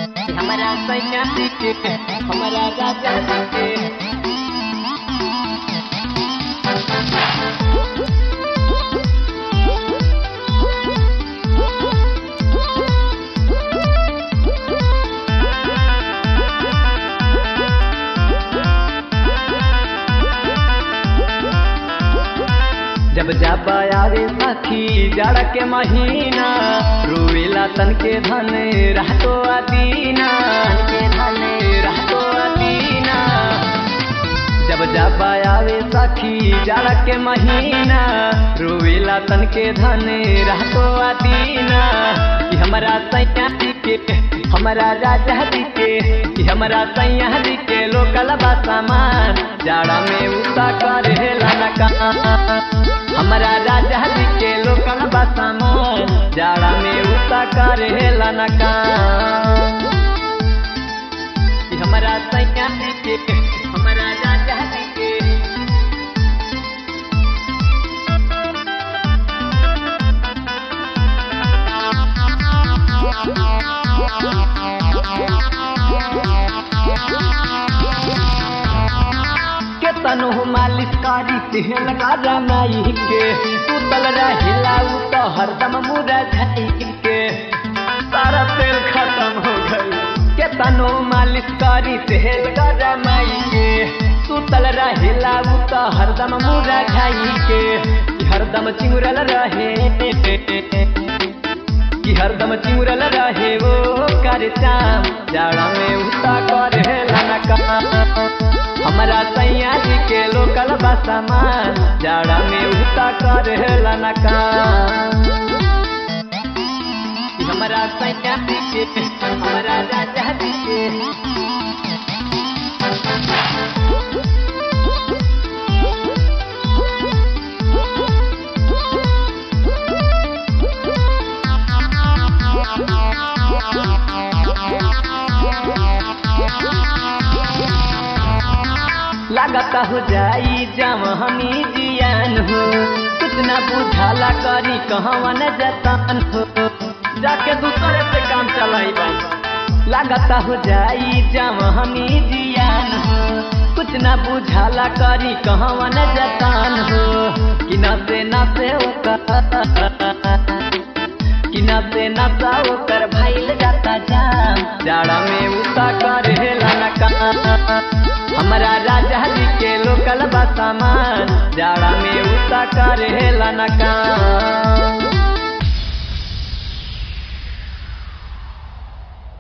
हमारा सैया के हमारा राजा के जब जब आवे सखी जाड़ के महीना रोवेला तन के धन रहतो अदीना के धन रहतो अदीना जब जब आवे सखी जाड़ के महीना रोवेला तन के धन रहतो अदीना कि हमारा सैया जी के हमारा राजा जी के कि हमारा सैया जी के लोकल बा सामान जाड़ा में उता करेला न काम हमारा राजा जी के लोकल बसमान जाड़ा में उता करेला न काम कि हमारा सैया जी के हमारा राजा जी के के तनु मालिश करी तेल गाजा माई के सुतल रहिला उ तो हरदम मुरा झाई के सारा तेल खत्म हो गई के तनु मालिश करी तेल गाजा माई के सुतल रहिला उ तो हरदम मुरा झाई के कि हरदम चिमुरल रहे कि हरदम चिमुरल रहे वो कर चाम जाड़ा में उता करे लाना काम हमारा सैया जी के लोकल बसमान जाड़ा में उता करेला न काम कि हमारा सैया जी के हमारा राजा जी के लागत हो जाई जमहनी जियान हो कुछ ना बुझाला करी कहवा न जतन हो जाके दूसरे से काम चलाई बाई लागत हो जाई जमहनी जियान हो कुछ ना बुझाला करी कहवा न जतन हो कि न से न से कि न से न सा ओकर भाईल जाता जाम जाड़ा में उता करेला न काम हमारा राजा जी के लोकल बा सामान जाड़ा में उता करेला न काम